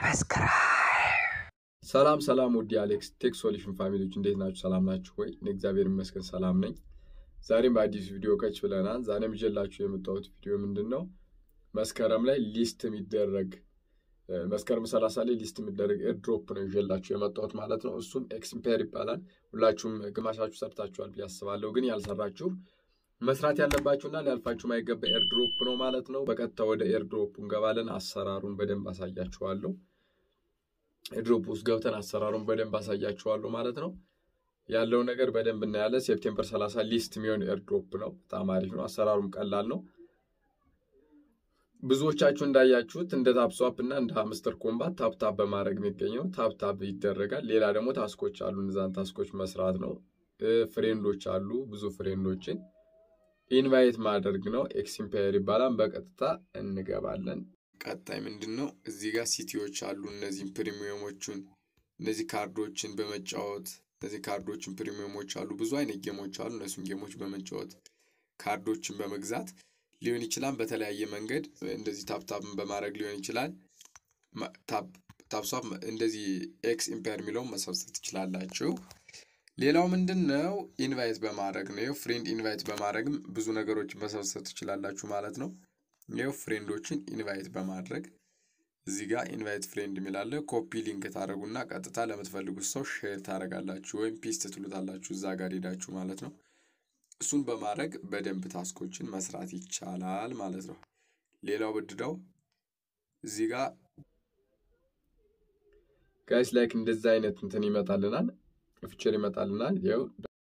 ሰላም ሰላም ውድ የአሌክስ ቴክ ሶሉሽን ፋሚሊዎች እንዴት ናችሁ? ሰላም ናችሁ ወይ? እኔ እግዚአብሔር ይመስገን ሰላም ነኝ። ዛሬም በአዲስ ቪዲዮ ከች ብለናል። ዛሬም ይዤላችሁ የመጣሁት ቪዲዮ ምንድን ነው? መስከረም ላይ ሊስት የሚደረግ መስከረም ሰላሳ ላይ ሊስት የሚደረግ ኤርድሮፕ ነው ይዤላችሁ የመጣሁት ማለት ነው። እሱም ኤክስምፔር ይባላል። ሁላችሁም ግማሻችሁ ሰርታችኋል ብዬ አስባለሁ። ግን ያልሰራችሁ መስራት ያለባችሁና ሊያልፋችሁ ማይገባ ኤርድሮፕ ነው ማለት ነው። በቀጥታ ወደ ኤርድሮፕ እንገባለን። አሰራሩን በደንብ አሳያችኋለሁ። ኤርድሮፕ ውስጥ ገብተን አሰራሩን በደንብ አሳያችኋለሁ ማለት ነው። ያለው ነገር በደንብ እናያለን። ሴፕቴምበር 30 ሊስት የሚሆን ኤርድሮፕ ነው። በጣም አሪፍ ነው። አሰራሩም ቀላል ነው። ብዙዎቻችሁ እንዳያችሁት እንደ ታፕስዋፕ እና እንደ ሀምስተር ኮምባት ታፕታፕ በማድረግ የሚገኘው ታፕታፕ ይደረጋል። ሌላ ደግሞ ታስኮች አሉ። እነዛን ታስኮች መስራት ነው። ፍሬንዶች አሉ። ብዙ ፍሬንዶችን ኢንቫይት ማድረግ ነው። ኤክስምፓየር ይባላል። በቀጥታ እንገባለን። ቀጣይ ምንድን ነው? እዚህ ጋር ሲቲዎች አሉ። እነዚህም ፕሪሚየሞቹን እነዚህ ካርዶችን በመጫወት እነዚህ ካርዶችን ፕሪሚየሞች አሉ። ብዙ አይነት ጌሞች አሉ። እነሱን ጌሞች በመጫወት ካርዶችን በመግዛት ሊሆን ይችላል። በተለያየ መንገድ እንደዚህ ታፕታፕን በማድረግ ሊሆን ይችላል። ታፕሷፕ እንደዚህ ኤክስ ኢምፓየር የሚለውን መሰብሰብ ትችላላችሁ። ሌላው ምንድን ነው? ኢንቫይት በማድረግ ነው። ፍሬንድ ኢንቫይት በማድረግም ብዙ ነገሮችን መሰብሰብ ትችላላችሁ ማለት ነው። ይኸው ፍሬንዶችን ኢንቫይት በማድረግ እዚህ ጋር ኢንቫይት ፍሬንድ የሚላለ ኮፒ ሊንክ ታደረጉና ቀጥታ ለምትፈልጉት ሰው ሼር ታደረጋላችሁ ወይም ፒስት ትሉታላችሁ እዛ ጋር ሄዳችሁ ማለት ነው። እሱን በማድረግ በደንብ ታስኮችን መስራት ይቻላል ማለት ነው። ሌላው ብድደው እዚህ ጋር ጋይስ ላይክ እንደዛ አይነት እንትን ይመጣልናል፣ ፊቸር ይመጣልናል። ይኸው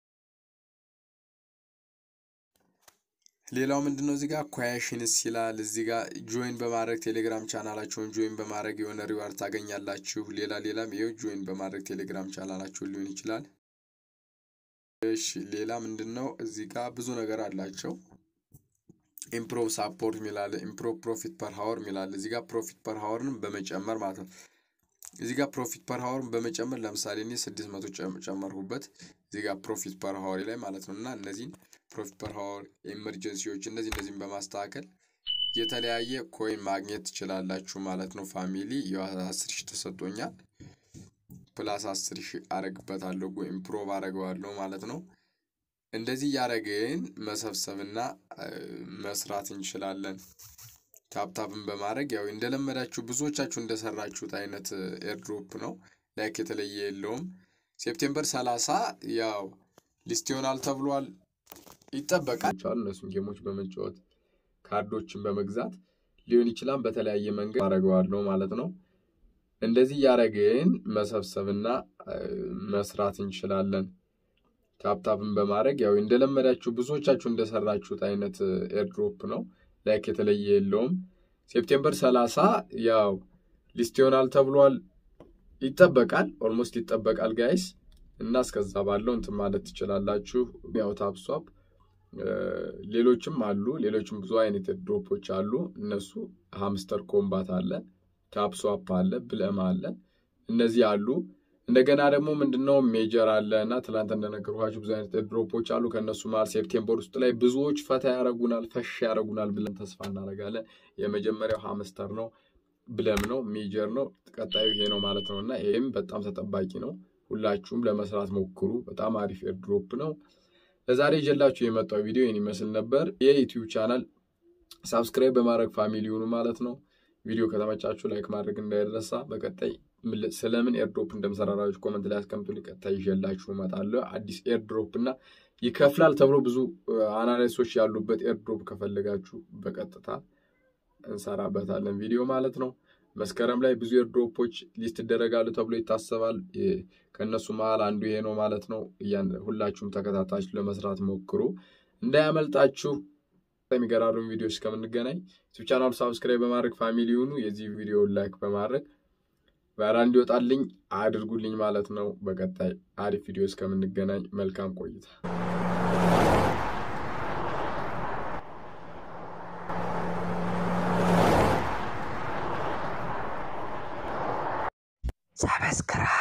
ሌላው ምንድነው እዚህ ጋር ኳሽንስ ይላል። እዚህ ጋር ጆይን በማድረግ ቴሌግራም ቻናላቸውን ጆይን በማድረግ የሆነ ሪዋርድ ታገኛላችሁ። ሌላ ሌላም ይኸው ጆይን በማድረግ ቴሌግራም ቻናላቸውን ሊሆን ይችላል። እሺ ሌላ ምንድን ነው እዚህ ጋር ብዙ ነገር አላቸው። ኢምፕሮቭ ሳፖርት ሚላለ ኢምፕሮቭ ፕሮፊት ፐር ሀወር ሚላለ እዚህ ጋር ፕሮፊት ፐር ሀወርን በመጨመር ማለት ነው። እዚህ ጋር ፕሮፊት ፐር ሀወርን በመጨመር ለምሳሌ እኔ ስድስት መቶ ጨመርኩበት እዚህ ጋር ፕሮፊት ፐር ሀወር ላይ ማለት ነው እና እነዚህን ፕሮፊት ፐር ሀወር ኤመርጀንሲዎች እነዚህ እነዚህን በማስተካከል የተለያየ ኮይን ማግኘት ትችላላችሁ ማለት ነው። ፋሚሊ አስር ሺህ ተሰጥቶኛል ፕላስ አስር ሺህ አረግበታለሁ ኢምፕሮቭ አረገዋለሁ ማለት ነው። እንደዚህ እያደረግን መሰብሰብና መስራት እንችላለን። ታፕታፕን በማድረግ ያው እንደለመዳችሁ ብዙዎቻችሁ እንደሰራችሁት አይነት ኤርድሮፕ ነው። ላይክ የተለየ የለውም። ሴፕቴምበር ሰላሳ ያው ሊስት ይሆናል ተብሏል። ይጠበቃል። እነሱን ጌሞች በመጫወት ካርዶችን በመግዛት ሊሆን ይችላል። በተለያየ መንገድ አደርገዋለሁ ማለት ነው። እንደዚህ እያደረግን መሰብሰብና መስራት እንችላለን። ታፕታፕን በማድረግ ያው እንደለመዳችሁ ብዙዎቻችሁ እንደሰራችሁት አይነት ኤርድሮፕ ነው። ላይክ የተለየ የለውም። ሴፕቴምበር ሰላሳ ያው ሊስት ይሆናል ተብሏል። ይጠበቃል። ኦልሞስት ይጠበቃል ጋይስ እና እስከዛ ባለው እንትን ማለት ትችላላችሁ። ያው ታፕሷፕ ሌሎችም አሉ። ሌሎችም ብዙ አይነት ኤርድሮፖች አሉ። እነሱ ሃምስተር ኮምባት አለ ታፕስዋፕ አለ፣ ብለም አለ። እነዚህ አሉ። እንደገና ደግሞ ምንድነው ሜጀር አለ እና ትላንት እንደነገርኳችሁ ብዙ አይነት ድሮፖች አሉ። ከእነሱ መሀል ሴፕቴምበር ውስጥ ላይ ብዙዎች ፈታ ያረጉናል፣ ፈሽ ያረጉናል ብለን ተስፋ እናደርጋለን። የመጀመሪያው ሃምስተር ነው፣ ብለም ነው፣ ሜጀር ነው። ቀጣዩ ይሄ ነው ማለት ነው እና ይህም በጣም ተጠባቂ ነው። ሁላችሁም ለመስራት ሞክሩ። በጣም አሪፍ ኤርድሮፕ ነው። ለዛሬ ይዤላችሁ የመጣው ቪዲዮ ይህን ይመስል ነበር። የዩቲዩብ ቻናል ሳብስክራይብ በማድረግ ፋሚሊ ይሁኑ ማለት ነው። ቪዲዮ ከተመቻችሁ ላይክ ማድረግ እንዳይረሳ። በቀጣይ ስለምን ኤርድሮፕ እንደምሰራራችሁ ኮመንት ላይ አስቀምጡ። ቀጣይ ይዤላችሁ እመጣለሁ። አዲስ ኤርድሮፕ እና ይከፍላል ተብሎ ብዙ አናላይሶች ያሉበት ኤርድሮፕ ከፈለጋችሁ በቀጥታ እንሰራበታለን ቪዲዮ ማለት ነው። መስከረም ላይ ብዙ ኤርድሮፖች ሊስት ይደረጋሉ ተብሎ ይታሰባል። ከእነሱ መሀል አንዱ ይሄ ነው ማለት ነው። ሁላችሁም ተከታታችሁ ለመስራት ሞክሩ እንዳያመልጣችሁ። የሚገራርሙ ቪዲዮ እስከምንገናኝ ዩቲዩብ ቻናሉ ሳብስክራይብ በማድረግ ፋሚሊ ይሁኑ። የዚህ ቪዲዮ ላይክ በማድረግ ቫይራል እንዲወጣልኝ አድርጉልኝ ማለት ነው። በቀጣይ አሪፍ ቪዲዮ እስከምንገናኝ መልካም ቆይታ። ሰብስክራይብ